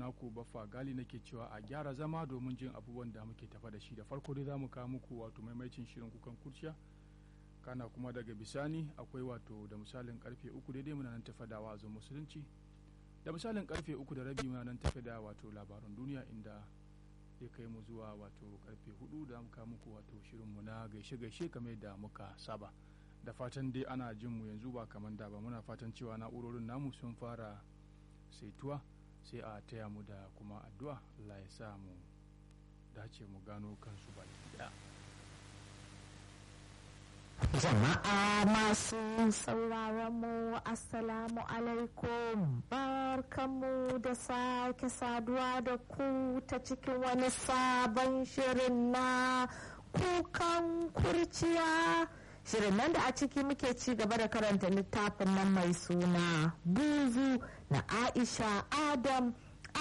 naku baffa gali nake cewa a gyara zama domin jin abubuwan da muke tafa da shi da farko dai za mu kawo muku wato maimaicin shirin kukan kurciya kana kuma daga bisani akwai wato da misalin karfe uku daidai muna nan tafa da wa'azin musulunci da misalin karfe uku da rabi muna nan tafe da wato labaran duniya inda zai kai mu zuwa wato karfe hudu da muka muku wato shirinmu na gaishe-gaishe kamar da muka saba da fatan dai ana jin mu yanzu ba kamar da ba muna fatan cewa na'urorin namu sun fara saituwa sai a taya mu da kuma addu'a Allah ya sa mu dace mu gano kansu baki daya Jama'a masu sauraron mu Assalamu alaikum barkanmu da sake saduwa da ku ta cikin wani sabon shirin na kukan kurciya. Shirin nan da a ciki muke ci gaba da karanta littafin nan mai suna buzu na Aisha Adam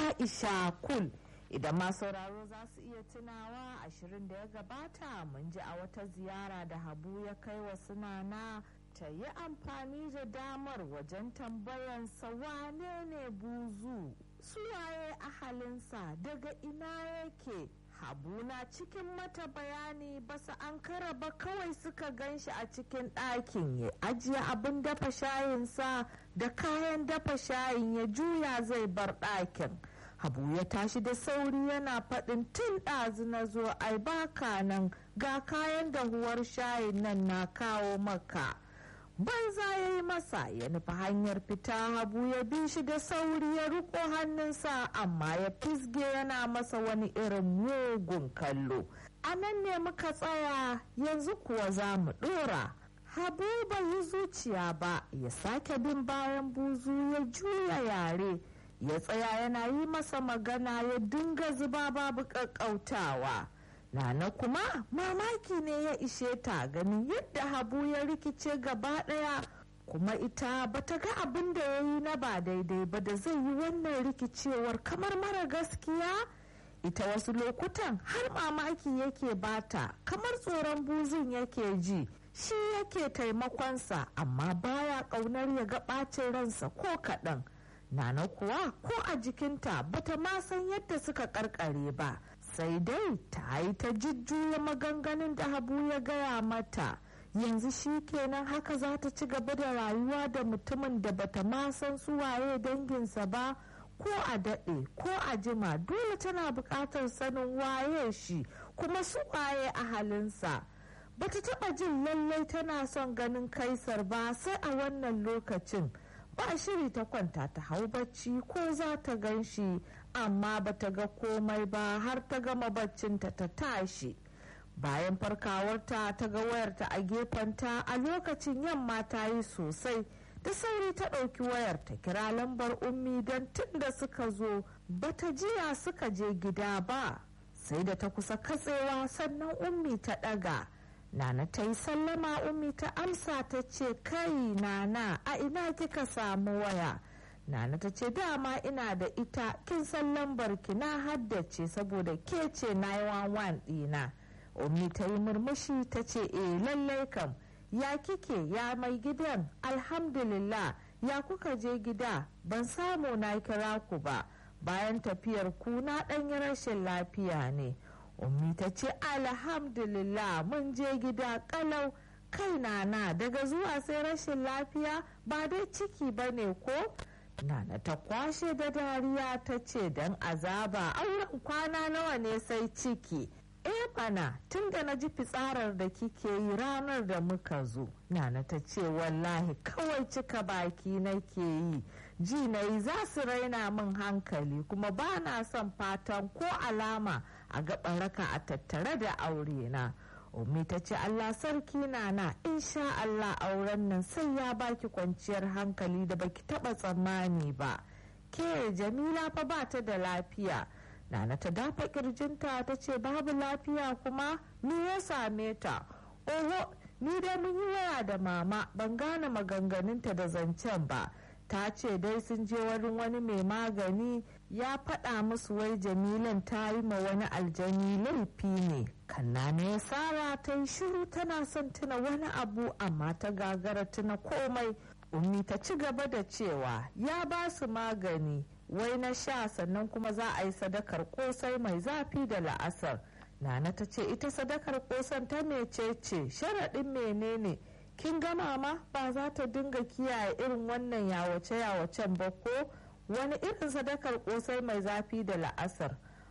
Aisha Kul. idan ma sauraro za su iya tunawa ashirin da ya gabata mun ji a wata ziyara da habu ya kai wa sunana ta yi amfani da damar wajen tambayansa wane ne buzu suwaye ahalinsa daga ina yake habu na cikin mata bayani ba su an ba kawai suka gan shi a cikin ɗakin ya ajiye abin dafa shayinsa da kayan dafa shayin ya juya zai bar ɗakin. habu ya tashi da sauri yana faɗin tun ɗazu na zo ai baka nan ga kayan dahuwar shayin nan na kawo maka banza ya yi masa ya nufi hanyar fita habu ya bi shi da sauri ya riko hannunsa amma ya fisge yana masa wani irin mugun kallo a nan ne muka tsaya yanzu kuwa za mu ɗora habu bai yi zuciya ba ya sake bin bayan buzu ya juya yare ya tsaya yana yi masa magana ya dinga zuba babu ƙaƙƙautawa nana kuma mamaki ne ya ishe ta ganin yadda habu ya rikice gaba ɗaya kuma ita bata ga abin da ya yi na ba daidai ba da zai yi wannan rikicewar kamar mara gaskiya ita wasu lokutan har mamaki yake bata kamar tsoron buzun yake ji shi yake taimakonsa amma baya ƙaunar ya ga ɓacin ransa ko kaɗan. Nana kuwa ko a jikinta bata ma san yadda suka karkare ba sai dai ta yi ta jujjuya maganganun da habu ya gaya mata yanzu shi kenan haka za ta ci gaba da rayuwa da mutumin da bata ma san su waye danginsa ba ko a daɗe ko a jima dole tana buƙatar sanin waye shi kuma su waye a halinsa bata taɓa jin lallai tana son ganin kaisar ba sai a wannan lokacin. ba shiri ta kwanta ta hau bacci ko za ta gan shi amma ba ta ga komai ba har ta gama baccinta ta tashi bayan farkawarta ta ga wayarta a gefenta a lokacin yamma ta yi sosai da sauri ta ɗauki wayar ta kira lambar ummi don tun da suka zo bata jiya suka je gida ba sai da ta kusa katsewa sannan ummi ta ɗaga Nana ta yi sallama ummi ta amsa ta ce kai nana a ina kika samu waya. Nana ta ce dama ina da ita kin san lambar ki na haddace saboda ke ce 911 ɗina. Ummi ta yi murmushi ta ce e lallai kam ya kike ya mai gidan alhamdulillah ya kuka je gida ban samu na kira ku ba bayan tafiyar ku na ɗanyi rashin lafiya ne. ummi ta ce alhamdulillah mun je gida kalau kai nana daga zuwa sai rashin lafiya ba dai ciki ba ne ko nana ta kwashe da dariya ta ce don azaba auren kwana nawa ne sai ciki eh bana tun da na ji fitsarar da kike yi ranar da muka zo nana ta ce wallahi kawai cika baki nake yi ji na yi za su raina min hankali kuma ba na son fatan ko alama a gaban raka a tattare da aure na Ummi ta ce Allah sarki na na insha Allah auren nan sai ya baki kwanciyar hankali da baki taba tsammani ba ke jamila fa ba ta da lafiya nana ta dafa kirjinta ta ce babu lafiya kuma me ya same ta oho ni dai mun yi waya da mama ban gane maganganunta da zancen ba ta ce dai sun je wurin wani mai magani ya faɗa musu wai jamilan ta yi ma wani aljani laifi ne kanna ne sara ta yi shiru tana son tuna wani abu amma ta gagara tuna komai ummi ta ci gaba da cewa ya ba su magani wai na sha sannan kuma za a yi sadakar kosai mai zafi da la'asar nana ta ce ita sadakar kosan ta mecece sharaɗin menene kin gama ma ba za ta dinga kiyaye irin wannan yawace-yawacen ba ko wani irin sadakar kosai mai zafi da la'asar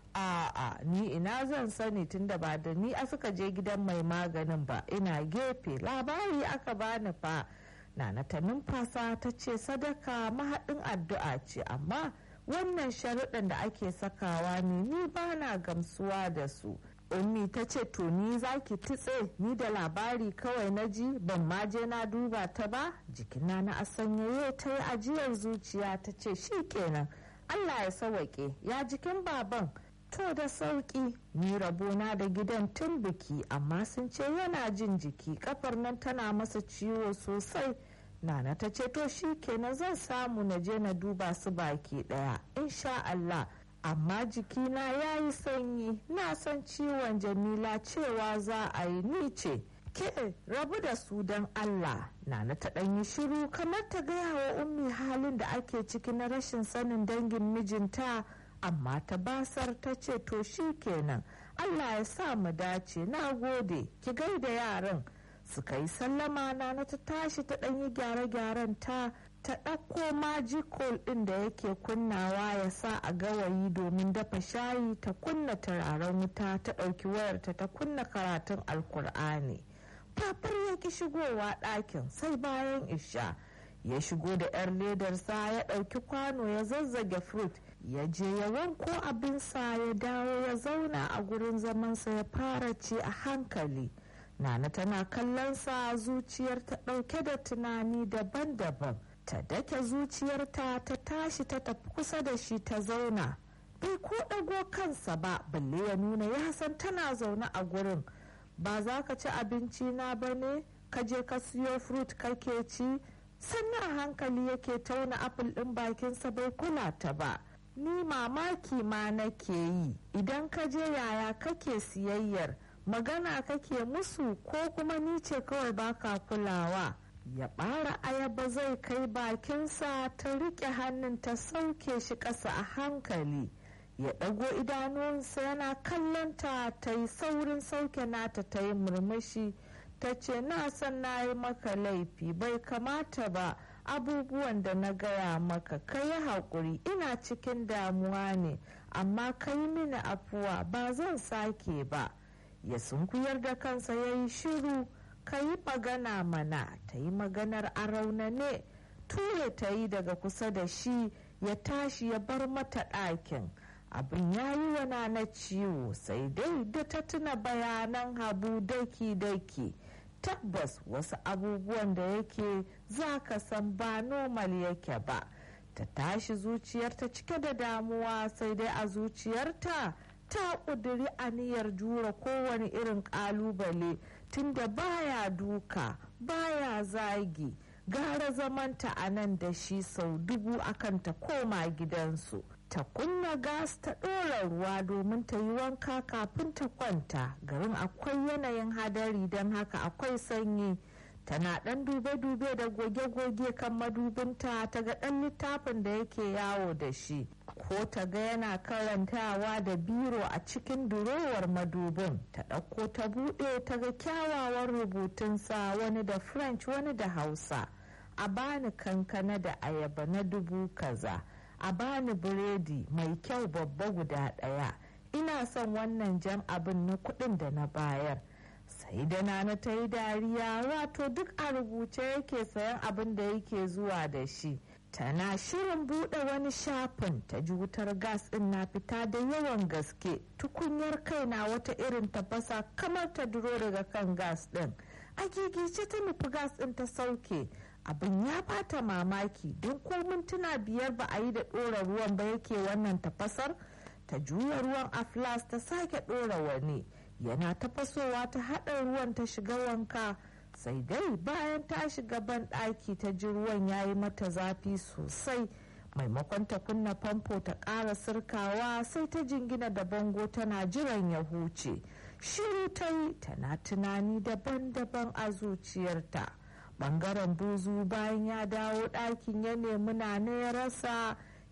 a'a ni ina zan sani tunda ba da ni a suka je gidan mai maganin ba ina gefe labari aka bani fa nana ta numfasa ta ce sadaka mahaɗin addu'a ce amma wannan sharuɗan da ake sakawa ne ni ba na gamsuwa da su ummi ta ce to ni za ki tutse ni da labari kawai na ji ban ma je na duba ta ba jikina na asanyaye ta yi ajiyar zuciya ta ce shi kenan allah ya sawaƙe ya jikin baban to da sauƙi ni rabona da gidan tun biki amma sun ce yana jin jiki kafar nan tana masa ciwo sosai nana ta ce to shi kenan zan samu na je na duba su baki ɗaya insha allah amma jikina ya yi sanyi na san ciwon jamila cewa za a yi ni ce ke rabu da su don allah nana ta ɗan yi shiru kamar ta gaya wa ummi halin da ake ciki na rashin sanin dangin mijinta amma ta basar ta ce to shi kenan allah ya sa mu dace na gode ki gaida yaran suka yi sallama na ta tashi ta ɗan yi gyare-gyaren ta ta ɗauko majikol ɗin da yake kunnawa ya sa a gawayi domin dafa shayi ta kunna turaren wuta ta ɗauki wayarta ta kunna karatun alkur'ani fafar ya ki shigowa ɗakin sai bayan isha ya shigo da 'yar ledarsa ya ɗauki kwano ya zazzage fruit ya je ya wanko abinsa ya dawo ya zauna a gurin zamansa ya fara ci a hankali nana tana kallonsa zuciyar ta ɗauke da tunani daban-daban ta dake zuciyarta ta tashi ta tafi kusa da shi ta zauna bai ko ɗago kansa ba balle ya nuna ya san tana zaune a gurin ba za ka ci abinci na ba ne ka je ka siyo fruit kake ci sannan hankali yake tauna apple ɗin bakinsa bai kula ta ba ni mamaki ma nake yi idan ka je yaya kake siyayyar magana kake musu ko kuma ni ce kawai baka kulawa ya ɓara ayaba zai kai bakinsa ta riƙe hannun ta sauke shi ƙasa a hankali ya ɗago idanunsa yana kallonta ta yi saurin sauke nata ta yi murmushi ta ce na san na yi maka laifi bai kamata ba abubuwan da na gaya maka ka yi haƙuri ina cikin damuwa ne amma ka yi mini afuwa ba zan sake ba ya sunkuyar da kansa ya yi shiru ka yi magana mana ta yi maganar a raunane ture ta yi daga kusa da shi ya tashi ya bar mata ɗakin abin ya yi wana na ciwo sai dai da ta tuna bayanan habu daki-daki tabbas wasu abubuwan da yake za ka san ba normal yake ba ta tashi zuciyarta cike da damuwa sai dai a zuciyarta ta ƙudiri aniyar jura kowane irin ƙalubale tunda baya duka baya zagi gara zamanta a nan da shi sau dubu akan ta koma gidansu ta kunna gas ta ɗora ruwa domin ta yi wanka kafin ta kwanta garin akwai yanayin hadari don haka akwai sanyi tana ɗan dube-dube da goge-goge kan madubinta ta ga ɗan littafin da yake yawo da shi ko ta ga yana karantawa da biro a cikin durowar madubin ta ɗauko ta buɗe ta ga kyawawan rubutunsa wani da french wani da hausa a bani kankana da ayaba na dubu kaza a bani biredi mai kyau babba guda ɗaya ina son wannan jan abin na kuɗin da na bayar sai da nana ta yi dariya wato duk a rubuce yake sayan abin da yake zuwa da shi tana shirin buɗe wani shafin ta ji wutar gas ɗin na fita da yawan gaske tukunyar kai na wata irin tafasa kamar ta duro daga kan gas ɗin a gigice ta nufi gas ɗin ta sauke abin ya bata mamaki don ko mintuna biyar ba a yi da ɗora ruwan ba yake wannan tafasar ta juya ruwan a flas ta sake ɗora wani yana tafasowa ta haɗa ruwan ta shiga wanka sai dai bayan ta shiga ban ɗaki ta ji ruwan ya yi mata zafi sosai maimakon ta kunna famfo ta ƙara sirkawa sai ta jingina da bango tana jiran ya huce shiru ta yi tana tunani daban-daban a zuciyarta bangaren buzu bayan ya dawo ɗakin ya nemi na ya rasa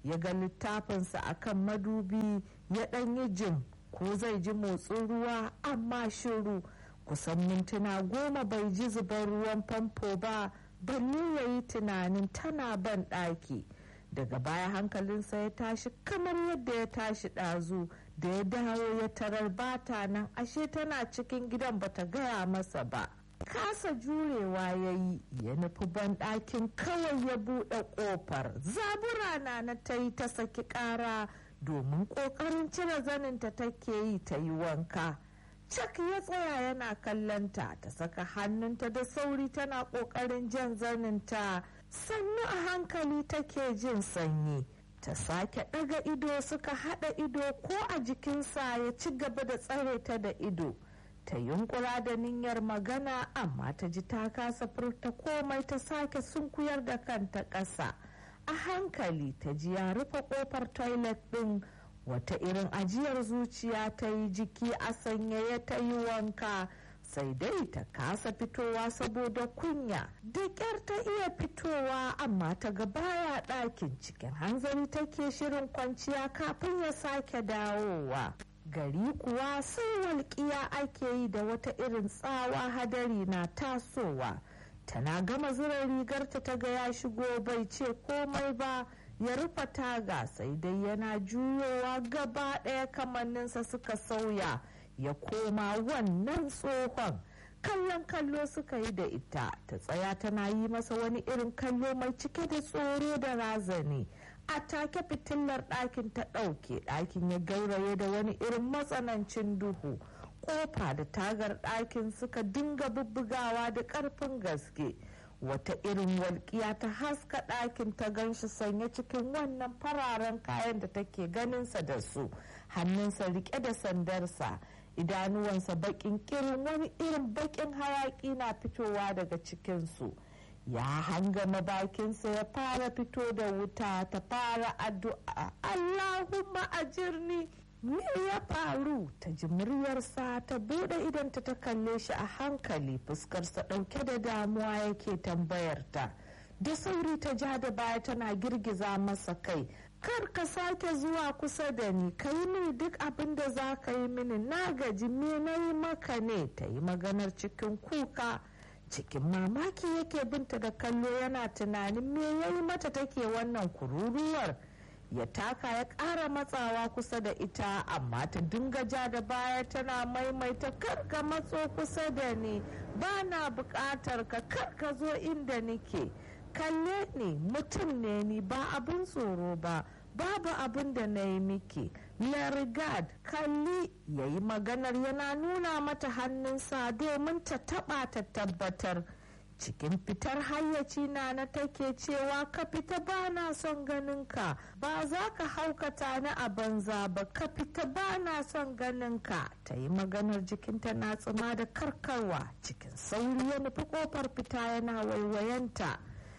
ya ga littafinsa a kan madubi ya ɗan yi jim ko zai ji motsin ruwa amma shiru kusan mintuna goma bai ji zubar ruwan famfo ba balle ya yi tunanin tana ban ɗaki daga baya hankalinsa ya tashi kamar yadda ya tashi ɗazu da ya dawo ya tarar bata nan ashe tana cikin gidan bata gaya masa ba kasa jurewa ya yi ya nufi banɗakin kawai ya buɗe ƙofar zabura na na ta yi ta saki ƙara domin ƙoƙarin cire zaninta take yi ta yi wanka cak ya tsaya yana kallonta ta saka hannunta da sauri tana ƙoƙarin jan zaninta sannu a hankali take jin sanyi ta sake ɗaga ido suka haɗa ido ko a jikinsa ya ci gaba da tsare ta da ido ta yunkura da niyyar magana amma ta ji ta kasa furta komai ta sake sunkuyar da kanta ƙasa a hankali ta ji ya rufe ƙofar toilet ɗin wata irin ajiyar zuciya ta yi jiki a sanyaye ta yi wanka sai dai ta kasa fitowa saboda kunya da ƙyar ta iya fitowa amma ta ga baya ɗakin cikin hanzari take shirin kwanciya kafin ya sake dawowa gari kuwa sai walƙiya ake yi da wata irin tsawa hadari na tasowa tana gama zura rigarta ta ga ya shigo bai ce komai ba ya rufe taga sai dai yana juyowa gaba ɗaya kamanninsa suka sauya ya koma wannan tsohon kallon kallo suka yi da ita ta tsaya tana yi masa wani irin kallo mai cike da tsoro da razani a take fitilar ɗakin ta ɗauke ɗakin ya gauraye da wani irin matsanancin duhu ƙofa da tagar ɗakin suka dinga bubbugawa da ƙarfin gaske wata irin walƙiya ta haska ɗakin ta ganshi sanye cikin wannan fararen kayan da take ganinsa da su hannunsa riƙe da sandarsa idanuwansa baƙin kirin wani irin baƙin hayaƙi na fitowa daga cikinsu ya hangama bakinsa ya fara fito da wuta ta fara addu'a allahumma ajirni me ya faru ta ji muryarsa ta bude idanta ta kalle shi a hankali fuskarsa ɗauke da damuwa yake tambayarta da sauri ta ja da baya tana girgiza masa kai kar ka sake zuwa kusa da ni ka yi mini duk abin da za ka yi mini na gaji me na yi maka ne ta yi maganar cikin kuka cikin mamaki yake binta da kallo yana tunanin me ya yi mata take wannan kururuwar ya taka ya ƙara matsawa kusa da ita amma ta dinga ja da baya tana maimaita kar ka matso kusa da ni ba na buƙatar ka kar ka zo inda nike kalle ni mutum ne ni ba abin tsoro ba babu abin da na yi miki larigard kalli ya yi maganar yana nuna mata hannunsa domin ta taba ta tabbatar cikin fitar hayyaci na na take cewa ka fita ba na son ganinka ba za ka haukata ni a banza ba ka fita ba na son ganinka ta yi maganar jikinta na tsima da karkarwa cikin sauri ya nufi kofar fita yana waiwayenta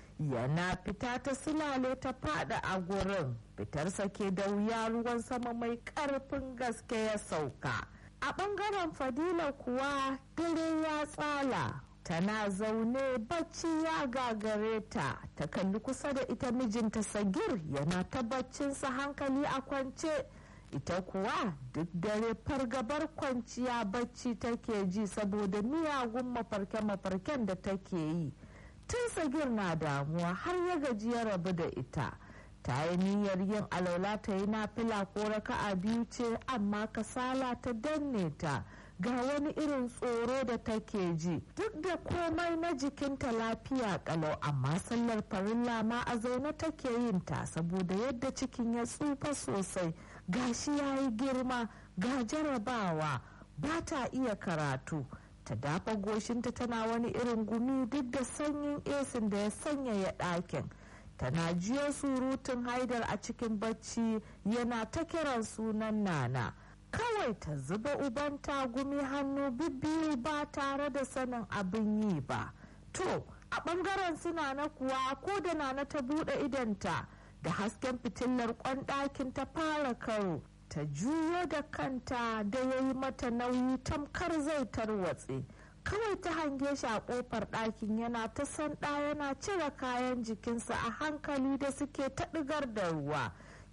yana fita ta silale ta fada a gurin fitarsa ke da wuya ruwan sama mai karfin gaske ya sauka a bangaren fadila kuwa dare ya tsala tana zaune bacci ya gagare ta ta kalli kusa da ita mijinta sagir yana ta baccinsa hankali a kwance ita kuwa duk dare fargabar kwanciya bacci take ji saboda miyagun mafarke-mafarken da take yi tun sagir na damuwa har ya gaji ya rabu da ita ta yi niyyar yin alaula ta yi nafila ko raka'a biyu ce amma kasala ta danne ta ga wani irin tsoro da take ji duk da komai na jikinta lafiya kalau amma sallar farilla ma a zaune take yin ta saboda yadda cikin ya tsufa sosai gashi ya yi girma ga jarabawa ba ta iya karatu ta dafa goshinta tana wani irin gumi duk da sanyin esin da ya sanyaya ɗakin tana jiyo surutun haidar a cikin bacci yana ta kiran sunan nana kawai ta zuba uban tagumi hannu bibbiyu ba tare da sanin abin yi ba to a ɓangaren suna na kuwa ko da nana ta buɗe idanta da hasken fitilar kwan ɗakin ta fara karo ta juyo da kanta da ya yi mata nauyi tamkar zai tarwatse kawai ta hange shi a kofar ɗakin yana ta sanda yana cire kayan jikinsa a hankali da suke ta ɗigar da ruwa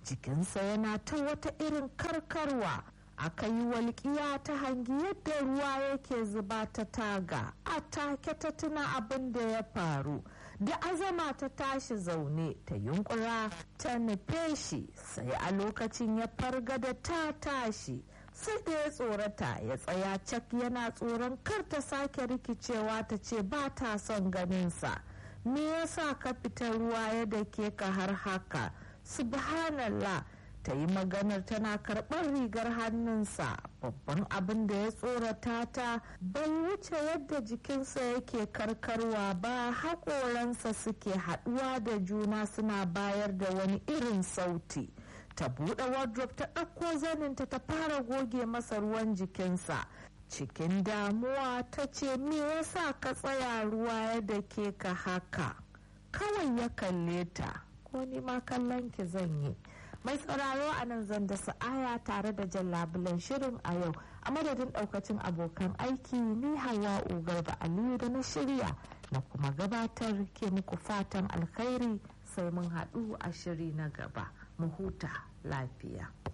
jikinsa yana ta wata irin karkarwa aka yi walƙiya ta hangi yadda ruwa yake zuba ta taga a take ta tuna abin da ya faru da azama ta tashi zaune ta yunkura ta nufe shi sai a lokacin ya farga da ta tashi sai da ya tsorata ya tsaya cak yana tsoron kar ta sake rikicewa ta ce ba ta son ganinsa me yasa ka fita ruwa ya dake ka har haka subhanallah ta yi maganar tana karɓar rigar hannunsa babban abin da ya tsorata ta bai wuce yadda jikinsa yake karkarwa ba haƙoransa suke haɗuwa da juna suna bayar da wani irin sauti ta buɗe wardrobe ta ɗauko zaninta ta fara goge masa ruwan jikinsa cikin damuwa ta ce me yasa ka tsaya ruwa yadda ke ka haka kawai ya kalle ta ko ni ma kallon ki zan yi mai sauraro a nan zan da sa'aya tare da jan labulen shirin a yau a madadin daukacin abokan aiki ni hawa ugar da aliyu da na shirya na kuma gabatar ke muku fatan alkhairi sai mun haɗu a shiri na gaba mu huta lafiya